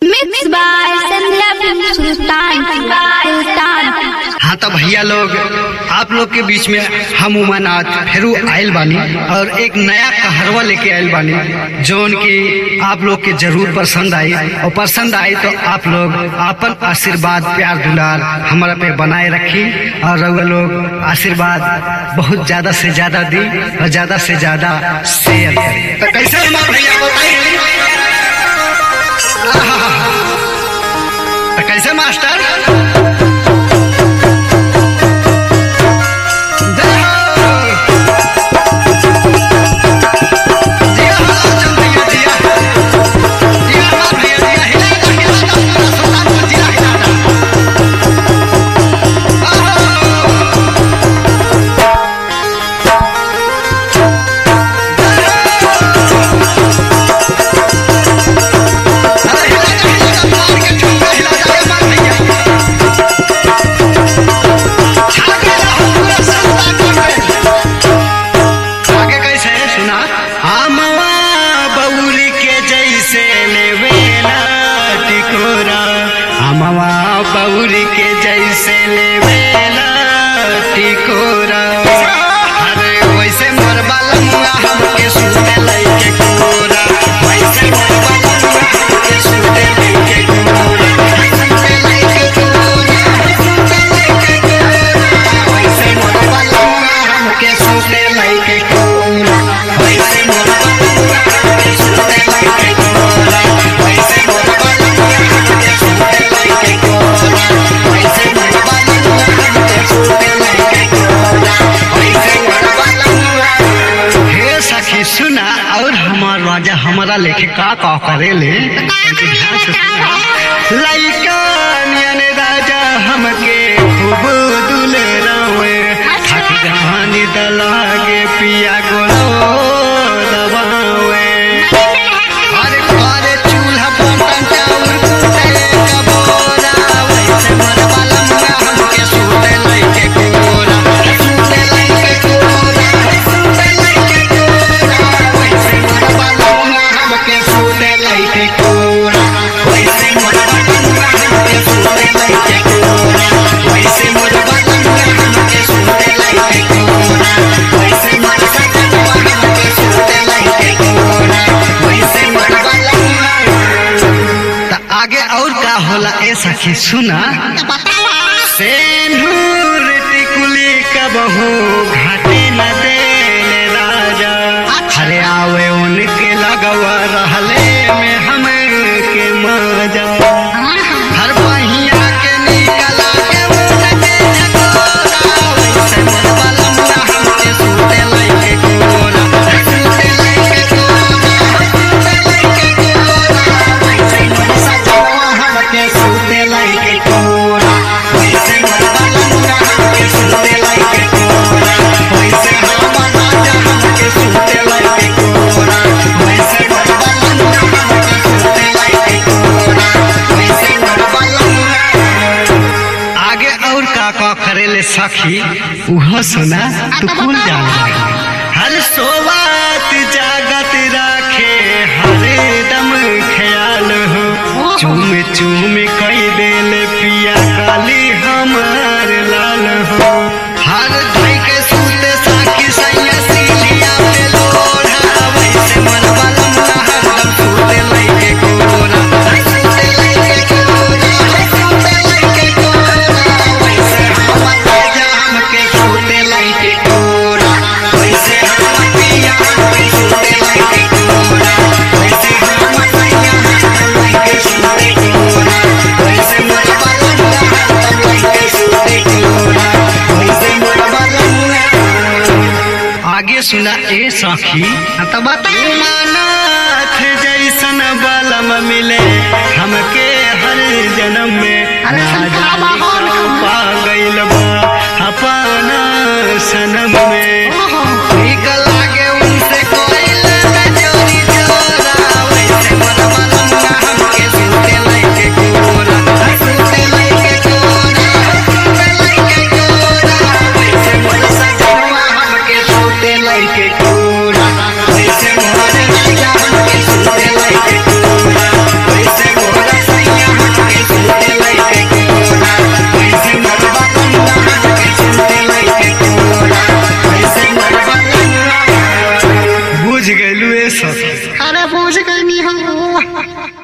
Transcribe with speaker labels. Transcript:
Speaker 1: Mixed by Sandhya Sultan. Sultan.
Speaker 2: हाँ तो भैया लोग आप लोग के बीच में हम उमानाथ फेरू आयल बानी और एक नया कहरवा लेके आयल बानी जोन की आप लोग के जरूर पसंद आई और पसंद आई तो आप लोग अपन आशीर्वाद प्यार दुलार हमारा पे बनाए रखी और रउआ लोग आशीर्वाद बहुत ज्यादा से ज्यादा दी और ज्यादा से ज्यादा शेयर करी तो कैसे हमारे भैया बताइए तो कैसे मास्टर जय हो। जिया हो, चल भैया, जिया। जिया हमार भैया, जिया। हिला दो, हिला दो, पूरा सुल्तानपुर जिला हिला दो। अरे हिला दो, हिला दो, मार के ठुमका हिला दो, हमार भैया। छा गया हो पूरा सुल्तानपुर में। आगे कैसे है सुना आमवा बउली के जैसे लेवेला टिकोरा आमवा बउली के जैसे लेवेला टिकोरा अरे वैसे मोर बालमुआ हमके सुते लइके कोरा वैसे मोर बालमुआ हमके सुते लइके कोरा सुते लइके कोरा सुते लइके कोरा वैसे मोर बालमुआ हमके सुते लइके कोरा वैसे मोर बालमुआ हमके सुते लइके कोरा वैसे मोर बालमुआ हमके सुते लइके कोरा वैसे मोर बालमुआ हमके सुते लइके कोरा वैसे मोर बालमुआ हे सखी सुना और हमार राजा हमारा लेके का का करे ले ध्यान से सुना लइका नियन राजा हमके खूब दुलरावे थक जहानी दलागे पिया गोलो दबावे अरे करे चूल्हा बर्तन चाउर कूटे कबोरा वैसे मोर बालमुआ हमके सुते लइके कोरा सुते लइके कोरा सुते लइके कोरा वैसे मोर बालमुआ हमके सुते लइके कोरा वैसे मोर बालमुआ हमके सुते लइके कोरा वैसे मोर बालमुआ हमके सुते लइके कोरा वैसे मोर सजनवा हमके सुते लइके कोरा वैसे मोर बालमुआ त आगे और का होला ए सखी सुना सेनूर टिकुली कबहू घाटे न देले राजा हरे आवे उनके लगवा रहले में हम के मजा हर पहिया के निकला के उनके झकोरा वैसे मोर बालमुआ हमके सुते लइके कोरा सुते लइके कोरा सुते लइके कोरा वैसे मोर सजनवा हमके सुते लइके कोरा वैसे मोर बालमुआ हमके सुते लइके कोरा वैसे हमर राजा हमके सुते लइके कोरा वैसे मोर बालमुआ हमके सुते लइके कोरा वैसे मोर बालमुआ आगे और का का करेले सखी उहो सुना तू भूल जान हर सोवात जागत राखे हर दम ख्याल हो चूम चूम कई देल पिया काली हमार लाल हो हर धई के सूते साखी सैया सिलिया पे लोढ़ा वैसे मन बालमुआ हरदम सूते लइके कोरा सूते लइके कोरा सूते लइके कोरा वैसे हमर राजा हमके सूते लइके कोरा वैसे हमर पिया हमके सूते लइके कोरा वैसे हमर सैया हमके लइके सूते कोरा वैसे मोर बालमुआ हमके लइके सूते कोरा वैसे मोर बालमुआ आगे सुना ए सखी तो बता मानाथ जैसन बलम मिले हमके हर जन्म में राजा पा गइल बा अपना सनम में ठीक लागे उनसे कोइल में चोरी चोरा वैसे मोर बालमुआ हमके सुते लइके कोरा सुते लइके कोरा सुते लइके कोरा वैसे मोर सजनवा हमके सुते लइके कोरा वैसे मोर राजा हमके सुते लइके कोरा वैसे मोर गैलू ए सब
Speaker 3: अरे पूछ गई नहीं हम